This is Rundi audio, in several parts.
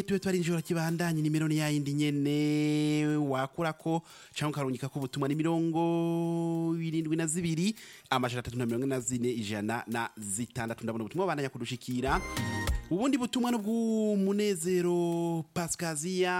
tube twarinjira kibandanye nimero ni yayindi nyene wakurako canke ukarungika ko ubutumwa ni mirongo irindwi na zibiri amajana atatu na mirongo ine na zine ijana na zitandatu ndabona ubutumwa bandanya kudushikira ubundi butumwa n'ubw'umunezero pasikaziya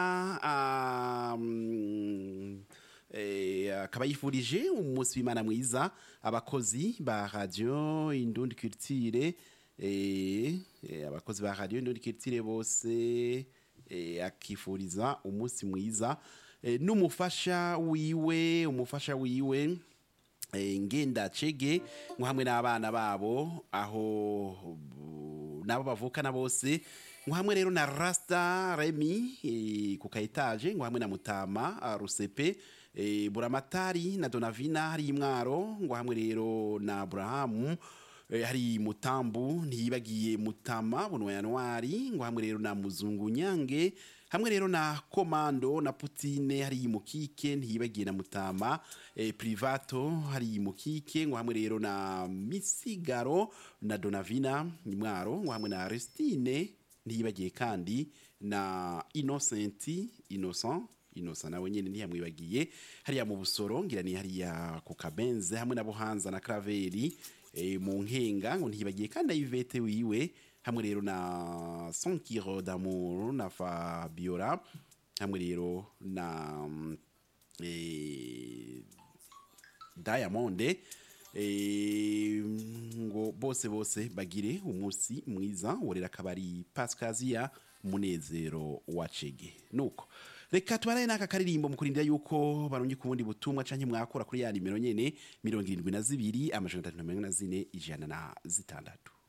um, eh, akaba yifurije umunsi w'imana mwiza abakozi ba radio indundi culture eh, eh, abakozi ba radio indundi culture bose eh, akifuriza umunsi mwiza eh, n'umufasha wiwe umufasha wiwe eh, ngenda cege ngo hamwe n'abana babo aho bu- nabo bavukana bose ngo hamwe rero na Rasta Remy eh, ku kaetaje ngo hamwe na Mutama ah, Rusepe eh, Buramatari na Donavina hari imwaro ngo hamwe rero na Abrahamu eh, hari Mutambu ntiyibagiye Mutama bunwa Januari ngo hamwe rero na Muzungu Nyange hamwe rero na Komando na Putine hari Mukike ntiyibagiye na Mutama eh, Privato hari Mukike ngo hamwe rero na Misigaro na Donavina imwaro ngo hamwe na Aristine ntiyibagiye kandi na Innocenti Innocent Innocent nawe nyene ntiyamwibagiye hariya mu busoro ngira ni hariya ku kabenze hamwe na Buhanza na Kraveri e, mu nkenga ngo ntiyibagiye kandi na Yvette wiwe hamwe rero na Sonkiro d'amour na Fabiola hamwe rero na mm, eh, Diamond eh, ngo bose bose bagire umunsi mwiza worera akabari Pascasia munezero wa Chege nuko reka tubaraye n'aka karirimbo mu kurindira yuko barungi ku bundi butumwa canke mwakora kuri ya nimero nyene mirongo irindwi na zibiri amajana atatu na mirongo ine na zine ijana na zitandatu